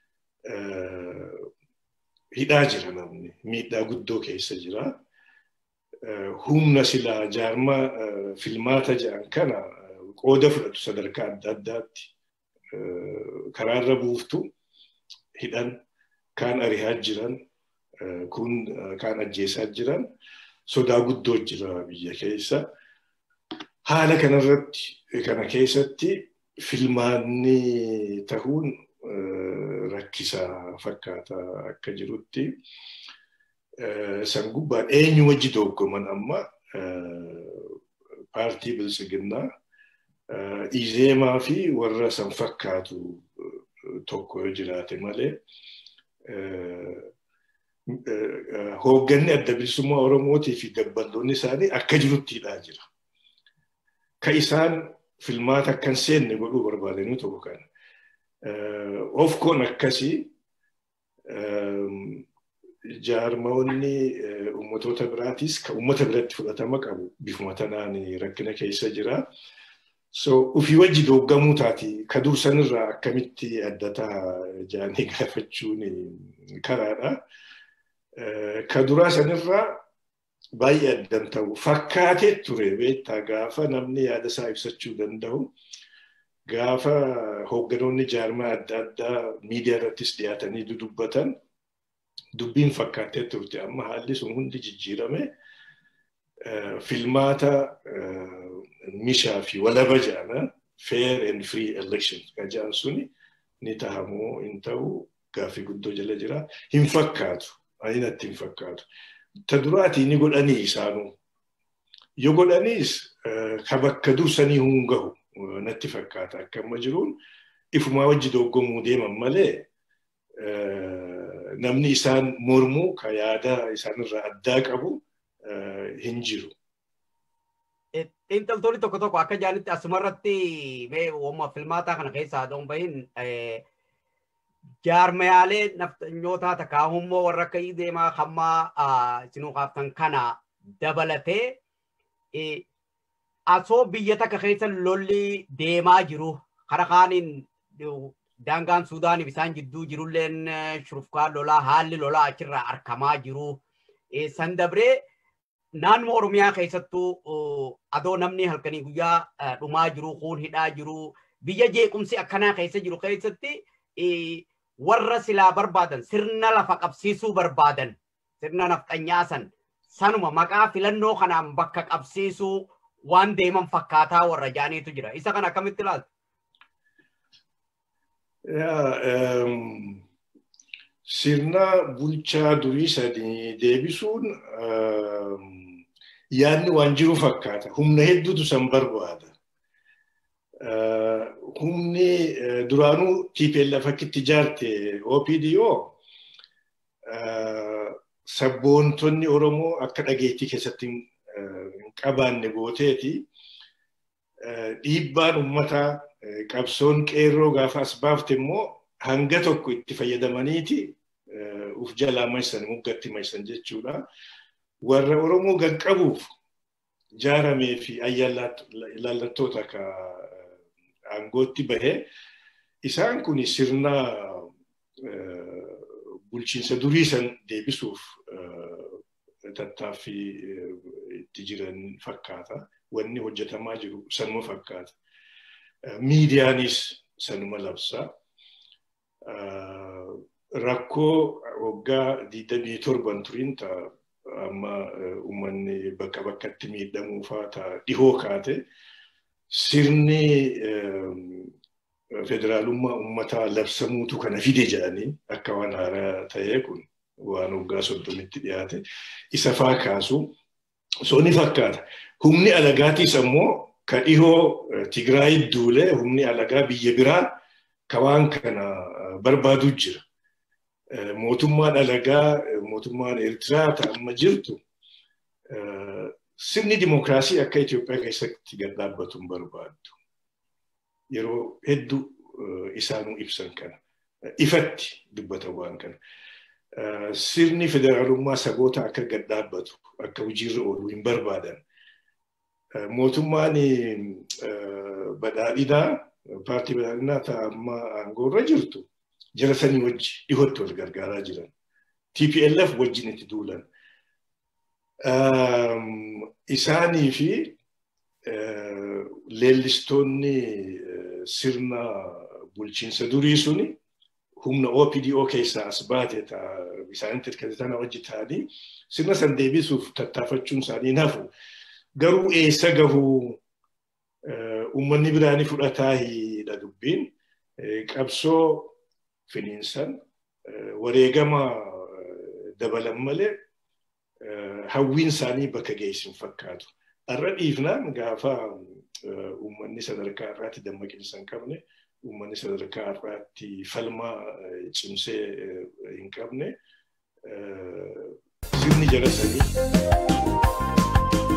hidhaa jira namni. Miidhaa guddoo keessa jira. Humna silaa jaarmaa filmaata jedhan kana qooda fudhatu sadarkaa adda addaatti karaarra buuftu hidhan kaan arihaa jiran kun kaan ajjeesaa jiran sodaa guddoo jira biyya keessa. Haala kanarratti kana keessatti filmaanni tahuun rakkisaa fakkaata akka jirutti san gubbaan eenyu wajji dooggoman amma paartii bilisiginnaa izeemaa fi warra san fakkaatu tokko yoo jiraate malee hoogganni adda bilisummaa Oromootii fi gabballoonni isaanii akka jirutti hidhaa jira. Ka isaan filmaata akkan seenne godhuu barbaadanii tokko kana. Ofkoon akkasii jaarmoonni uummatoota biraatis ka uummata biratti fudhatama qabu bifuma tanaan rakkina keessa jira. So ufii wajji dooggamuu taati ka dursanirraa akkamitti addataa jaanii gaafachuun karaadha. Ka duraa sanirraa baay'ee addan ta'u fakkaatee ture beektaa gaafa namni yaada isaa ibsachuu danda'u gaafa hoogganoonni jaarmaa adda addaa miidiyaa irrattis dhiyaatanii dudubbatan dubbiin fakkaatee turte amma haalli sun hundi jijjiirame filmaata mishaa fi walaba jedhana fair and free election ka jedhan suni ni tahamoo hin ta'u gaaffii guddoo jala jira hin fakkaatu ani natti hin fakkaatu. ta duraatii ni godhanii isaanuu. Yoo godhaniis ka bakka dursanii hin gahu natti fakkaata akka amma jiruun ifumaa wajji doggomuu deeman malee namni isaan mormuu ka yaada isaanirraa addaa qabu hin jiru. Xiinxaltoonni tokko tokko akka jaanitti asumarratti mee uumama filmaataa kana keessaa haadhoon bahin jaarmayaalee nafxanyootaa takaahummoo warra akka deemaa hammaa isinuu kaaftan kana dabalatee asoo biyya takka keessa lolli deemaa jiru kara kaaniin daangaan Suudaaniif isaan jidduu jirulleen shurufkaa lolaa haalli lolaa achirraa argamaa jiru. San dabree naannoo Oromiyaa keessattuu adoo namni halkanii guyyaa dhumaa jiru kuun hidhaa jiru biyya jeequmsi akkanaa keessa jiru keessatti warra silaa barbaadan sirna lafa qabsiisuu barbaadan sirna nafxanyaa san sanuma maqaa filannoo kanaan bakka qabsiisuu waan deeman fakkaataa warra jaaniitu jira. Isa kana akkamitti ilaaltu? Sirna bulchaa durii sanii deebisuun yaadni waan jiru fakkaata. Humna hedduutu san barbaada. Humni duraanuu TPLF akkitti ijaarte OPDO sabboontonni Oromoo akka dhageettii keessatti hin qabaanne gooteeti dhiibbaan uummataa qabsoon qeerroo gaafa as baafte immoo hanga tokko itti fayyadamaniiti uf jalaa maysan muggatti maysan jechuudha. Warra Oromoo gaqqabuuf jaaramee fi ilaallattoota akka aangootti bahee isaan kun sirna bulchiinsa durii san deebisuuf tattaaffii itti jiran fakkaata. Wanni hojjetamaa jiru sanuma fakkaata. Miidiyaanis sanuma labsa. Rakkoo waggaa digdamii torban turiin ta'a amma uummanni bakka bakkatti miidhamuu fa'aa ta'a dhihoo kaate sirni federaalummaa uummataa labsamuutu kana fide jedhanii akka waan haaraa ta'ee kun waan waggaa soddomitti dhiyaate isa faa kaasu so ni fakkaata. Humni alagaatiis ammoo ka dhihoo Tigraayit duulee humni alagaa biyya biraa ka waan kana barbaadu jira. Mootummaan alagaa mootummaan Eertiraa ta'amma jirtu sirni dimookiraasii akka Itoophiyaa keessatti gad dhaabbatu hin barbaaddu. Yeroo hedduu isaanuu ibsan kana. Ifatti dubbata waan kana. Sirni federaalummaa saboota akka gad dhaabbatu akka hojiirra oolu hin barbaadan. Mootummaan badhaadhinaa paartii badhaadhinaa ta'amma aangoorra jirtu jara sanii wajji dhihootti wal gargaaraa jiran. TPLF wajjin itti duulan. Isaanii fi leellistoonni sirna bulchiinsa durii suni humna OPDO keessaa as baate isaanitti hirkatanii wajji ta'anii sirna san deebisuuf tattaafachuun isaanii nafu. Garuu eessa gahuu uummanni biraanii fudhataa hidha dubbiin qabsoo finiinsan wareegama dabalan malee hawwiin isaanii bakka geessin fakkaatu. Har'a dhiifnaan gaafa uummanni sadarkaa irraatti dammaqinsa hin qabne, uummanni sadarkaa irraatti falmaa cimsee hin qabne, sirni jara sanii.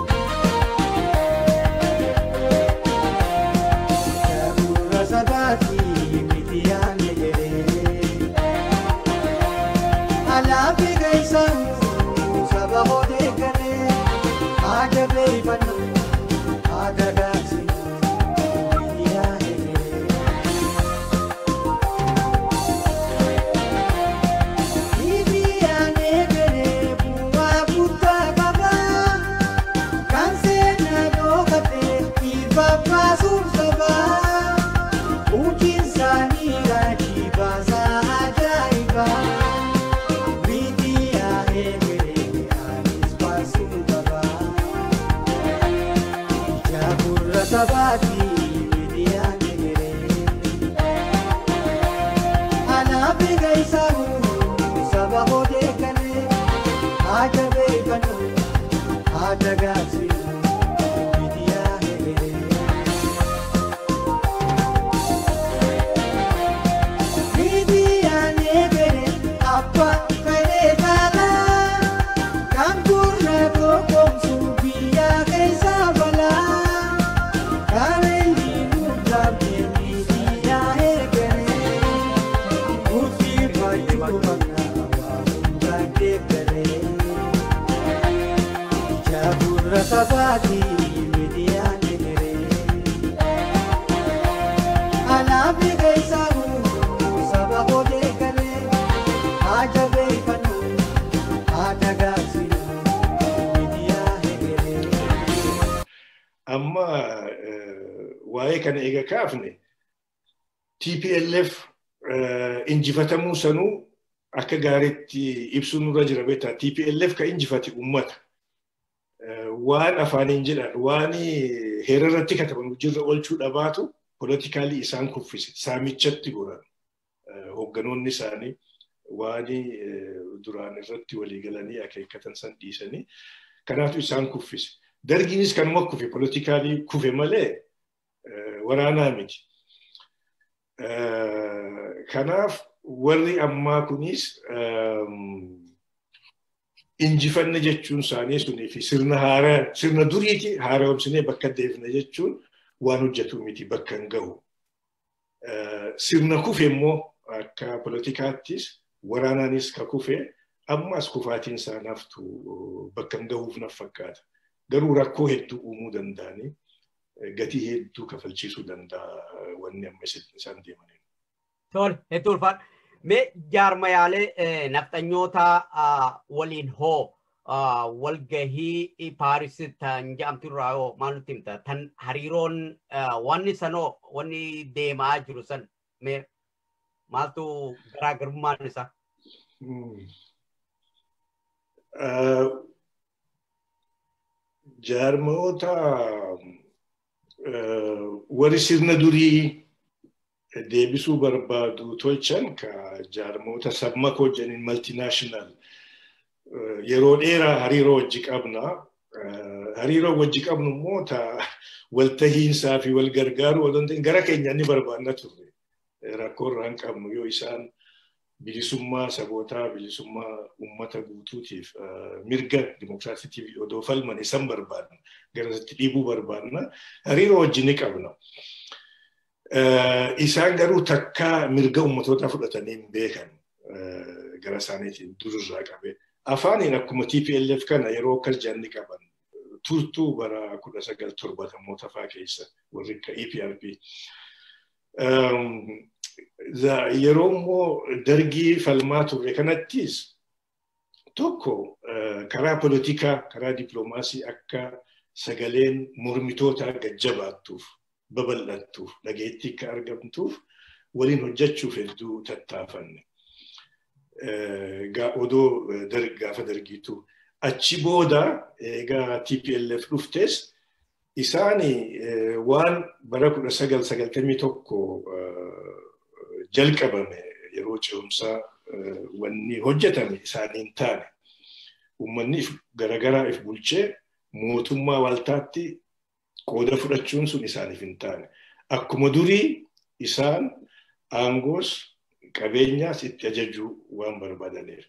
amma waa'ee kana eega kaafne TPLF injifatamuu sanuu akka gaariitti ibsuun nurra jira beektaa TPLF ka injifate uummata. Waan afaaniin jedhan waan heerarratti kataban hojiirra oolchuu dhabaatu politikaalii isaan kuffise saamichatti goran hoogganoonni isaanii waan duraan irratti walii galanii akeekkatan san dhiisanii kanaatu isaan kuffise. Dargiinis kanuma kufe politikaalii kufe malee waraanaa miti. Kanaaf warri ammaa kunis injifanne jechuun isaanii sunii fi sirna haaraa sirna duriiti haaromsinee bakka deebine jechuun waan hojjetu miti bakka hin gahu. Sirna kufe immoo akka poolitikaattis waraanaanis ka kufe ammas kufaatiin isaa naftu bakka hin gahuuf naf fakkaata. Garuu rakkoo hedduu uumuu danda'anii gatii hedduu kafalchiisuu danda'a wanni amma isaan deemaniin. Tole, hedduu ulfaadha. Mee jaarmayaalee nafxanyoota waliin hoo walgahii Paaris tan jedhamtu irraa hoo maal nutti himta? Tan hariiroon wanni sanoo wanni deemaa jiru san mee maaltu garaagarummaan isaa? Jaarmoota warri sirna durii deebisuu barbaadu tolchan ka jaarmoota sammako jedhaniin maltinaashinaal yeroo dheeraa hariiroo wajji qabna. Hariiroo wajji qabnu immoo ta waltahiinsaa fi wal gargaaruu odoo ta'in gara keenya ni barbaanna turre. Rakkoo irraa hin qabnu yoo isaan bilisummaa sabootaa bilisummaa uummata guutuutiif mirga dimokiraasiitiif odoo falman isan barbaadna. Garasitti dhiibuu barbaadna. Hariiroo wajji ni qabna. Isaan garuu takkaa mirga uummatoota fudhatanii hin beekan gara isaaniitiin durirraa qabe. Afaaniin akkuma TPLF kana yeroo akkas jaanni qaban turtuu bara kudha sagal torbatamoota fa'aa keessa warri akka EPRP. Yeroo immoo dargii falmaa turre kanattis tokko karaa poolitikaa karaa dippiloomaasii akka sagaleen mormitootaa gajjabaattuuf babal'attuuf dhageettii akka argamtuuf waliin hojjechuuf hedduu tattaafanne. Odoo gaafa dargiitu achi booda egaa TPLF dhuftes isaani waan bara kudha sagal sagaltamii tokko jalqabame yeroo ce'umsaa wanni hojjetame isaaniin taane uummanni garagaraa if bulchee mootummaa waltaatti qooda fudhachuun sun isaaniif hin taane. Akkuma durii isaan aangoos qabeenyaas itti ajajuu waan barbaadaniif.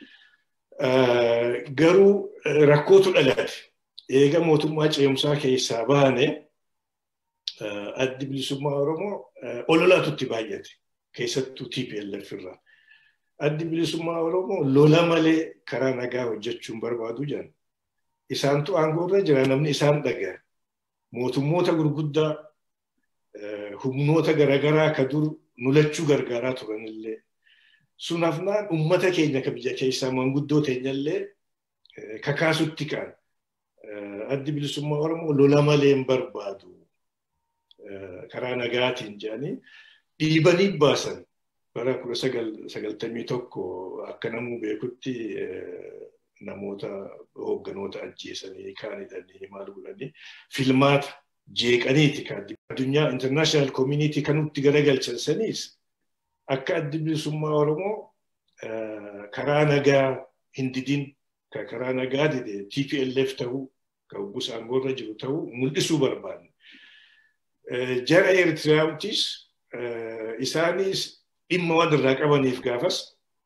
Garuu rakkootu dhalate. Eega mootummaa ce'umsaa keessaa baane addi bilisummaa Oromoo ololaatutti baay'ate. Keessattuu TPLF irraa. Addi bilisummaa Oromoo lola malee karaa nagaa hojjechuun barbaadu jiran. Isaantu aangoo irra jira namni isaan dhaga'a. mootummoota gurguddaa humnoota garaagaraa ka dur nulachuu gargaaraa turanillee sun hafnaan ummata keenya ka biyya keessaa manguddoo teenyallee kakaasutti kaan addi bilisummaa oromoo lola malee hin barbaadu karaa nagaatiin jedhanii dhiibanii baasan bara kudha sagaltamii tokko akka namuu beekutti namoota hoogganoota ajjeesanii kaan hidhanii maal godhanii filmaata jeeqaniiti kan addunyaa international community kanutti garagalchan saniis akka addi bilisummaa oromoo karaa nagaa hin didin ka karaa nagaa dide TPLF ta'uu ka hoggus aangoorra jiru ta'uu mul'isuu barbaanne. Jara Eritiraamtis isaanis dhimma waan irraa qabaniif gaafas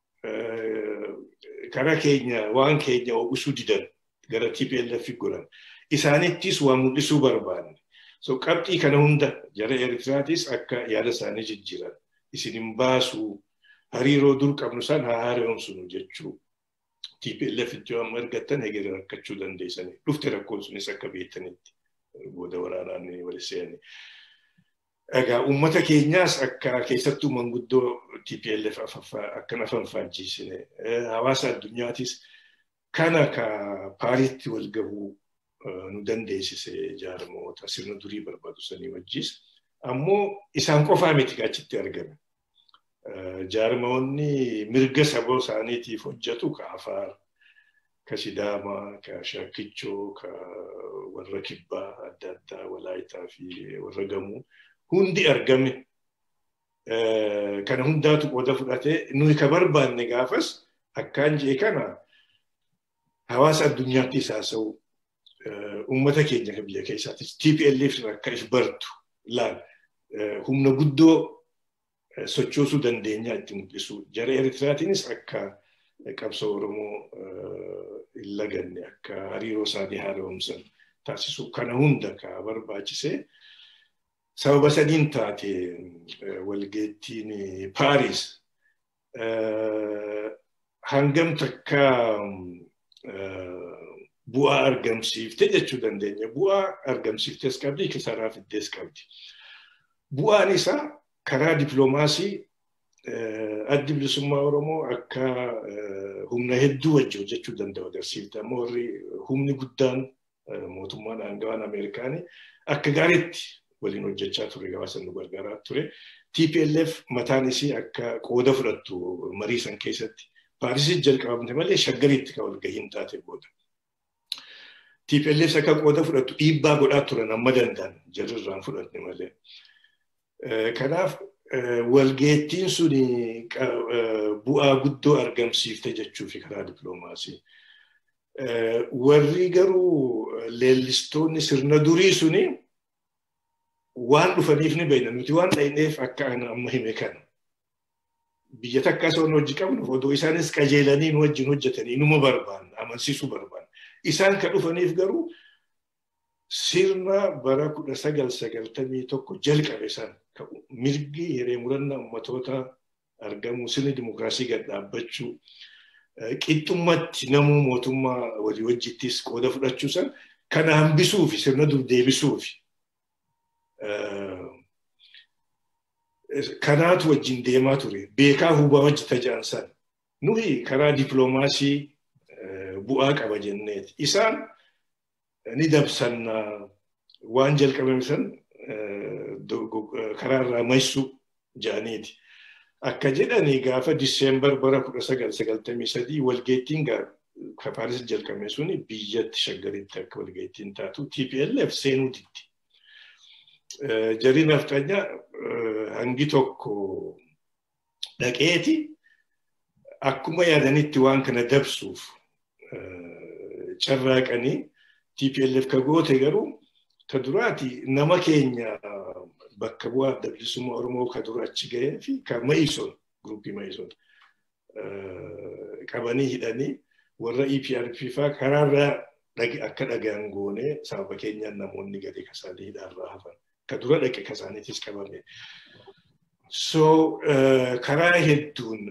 karaa keenya waan keenya oomishuu didan gara TPLF godhan. Isaanittis waan mul'isuu barbaanne. So qabxii kana hunda jara Eritiraatis akka yaada isaanii jijjiiran. Isin hin baasu hariiroo dur qabnu san haa haaromsinu jechuu. TPLF itti waan argattan hegeree rakkachuu dandeessanii. Dhufte rakkoon sunis akka beektanitti booda waraanaan waliseenii. Egaa uummata keenyaas akka keessattuu manguddoo TPLF akkana fanfaajjiisine hawaasa addunyaatis kana ka paariitti wal gahuu nu dandeessise jaarmoota sirna durii barbaadu sanii wajjis ammoo isaan qofaa miti achitti argame. Jaarmoonni mirga saba isaaniitiif hojjetu ka Afaar, ka Sidaamaa, ka Shaakkichoo, ka warra Kibbaa adda addaa, Walaayitaa fi warra Gamuu hundi argame. Kana hundaatu qooda fudhatee nuyi ka barbaanne gaafas akkaan jee kana hawaasa addunyaattis haasa'u uummata keenya kan biyya keessaatis TPLF akka if bartu laal humna guddoo sochoosuu dandeenyaa itti mul'isu. Jara Eritiraatiinis akka qabsoo Oromoo hin laganne akka hariiroo isaanii haaromsan taasisu kana hunda ka barbaachisee sababa sadiin taate walgeettiin Paaris hangam takka bu'aa argamsiifte jechuu dandeenya. Bu'aa argamsiiftes qabdi, kisaaraa fiddees qabdi. Bu'aan isaa karaa dippiloomaasii addi bilisummaa Oromoo akka humna hedduu wajji hojjechuu danda'u agarsiifte. Amma warri humni guddaan mootummaan aangawaan Ameerikaanii akka gaariitti waliin hojjechaa ture gabaasa nu gargaaraa ture. TPLF mataan isii akka qooda fudhattu marii san keessatti Paarisitti jalqabamte malee shaggariitti kan walgahiin taate booda. TPLF akka qooda fudhattu dhiibbaa godhaa turan amma danda'an jalirraan fudhanne malee. Kanaaf walgeettiin sun bu'aa guddoo argamsiifte jechuufi karaa dippiloomaasii. Warri garuu leellistoonni sirna durii suni waan dhufaniif ni beekna nuti waan dhahineef akka amma hime kana. Biyya takka osoo hojii qabnu odoo isaanis qajeelanii nu wajjin hojjetanii numa barbaanna amansiisuu barbaanna. Isaan kan dhufaniif garuu sirna bara kudha sagal sagaltamii tokko jalqabe san mirgi hiree murannaa ummatoota argamu sirni dimokiraasii gad dhaabbachuu qixxummatti namuu mootummaa walii wajjittis qooda fudhachuu san kana hambisuufi sirna dur deebisuufi kanaatu wajjin deemaa ture beekaa hubaa wajji tajaan san nuyi karaa dippiloomaasii bu'aa qaba jenneeti isaan ni dabsanna waan jalqabame san karaa irraa maysu ja'aniiti. Akka jedhani gaafa Diseembar bara kudha sagal sagaltamii sadii walgeettiin ka Paaris jalqabame suni biyyatti shaggaritti akka walgeettiin taatu TPLF seenuu diddi. Jarri nafxanya hangi tokko dhaqeeti akkuma yaadanitti waan kana dabsuuf carraaqanii TPLF ka goote garuu ta duraati nama keenya bakka bu'aa adda bilisummaa Oromoo ka dura achi gahee fi ka Ma'isoon guruupii Ma'isoon qabanii hidhanii warra EPRP faa karaarraa akka dhagaan goone sababa keenyaan namoonni gadi kasaanii hidhaarraa hafan ka dura dhaqe kasaaniitis qabame. So karaa hedduun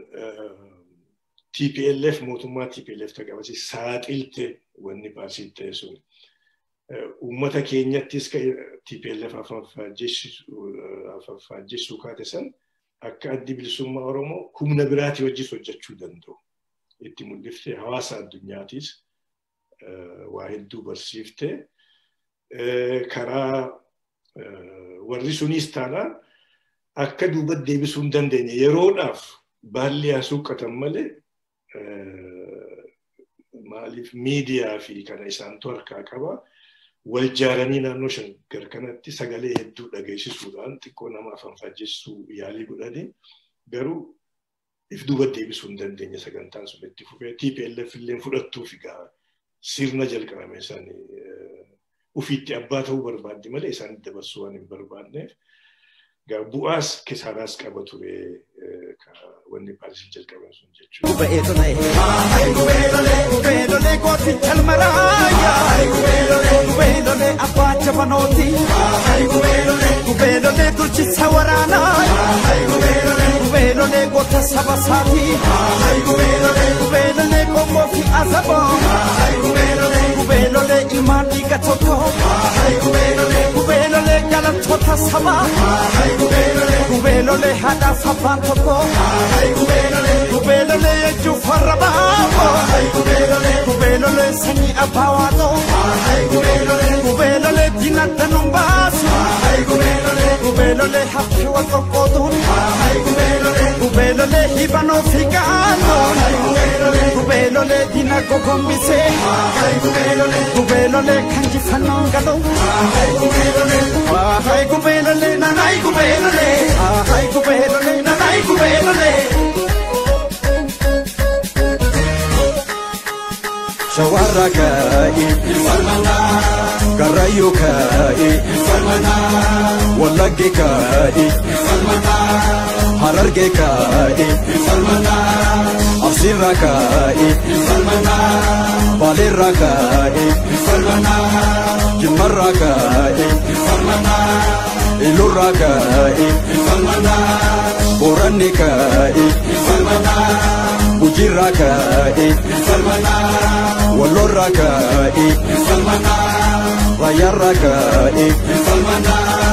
TPLF mootummaa TPLF tagabasi saaxilte wanni paasii ta'e sun. Uummata keenyattis TPLF afaffajjessuu kaate san akka addi bilisummaa Oromoo humna biraatii wajjis hojjechuu danda'u. Itti mul'iftee hawaasa addunyaatiis waa hedduu barsiiftee karaa warri sunis taanaan akka duubatti deebisuu hin dandeenye yeroodhaaf baalli haa suuqqatan malee maaliif miidiyaa fi kana isaantu harkaa qaba. Wal jaaranii naannoo shaggar kanatti sagalee hedduu dhageessisuudhaan xiqqoo nama afaan faajjessuu yaalii godhanii garuu if duuba deebisuu hin dandeenye sagantaan sun itti fufee TPLF illee fudhattuuf egaa sirna jalqabame isaanii ufiitti abbaa ta'uu barbaadde malee isaan dabarsuu waan hin barbaanneef bu'aas kisaaraas qaba ture wanni paarisiin jalqaban sun jechuudha. Kubeelole gooti calmaraaya. Kubeelole abbaa jabanooti. Kubeelole bulchisa waraanaa. Kubeelole goota saba saati. Kubeelole qomoo fi azaboo. Kubeelole ilmaan dhiiga tokko. Kubeelole galantoota sabaa. Kubeelole haadhaaf abbaan tokko. Kubeelole jechuuf warra baafoo. Kubeelole sanyii abbaa waaqoo. Kubeelole diina danuun baasu. Kubeelole hafti wal qoqqootuun. Kubeelole hibanoo fi gaannoon. Kubeelole diina gogombisee. Kubeelole kan jifannoon galuu. Ay kubeelole nanay kubeelole. Ay kubeelole nanay kubeelole. Shawarra kaa'i Karrayyuu kaa'i Wallagge kaa'i Hararge kaa'i Absiirra kaa'i Baaleerra kaa'i Jimmarra kaa'i ilurraa ka'e booranni ka'e gujiirraa ka'e wallorraa ka'e raayyaarraa ka'e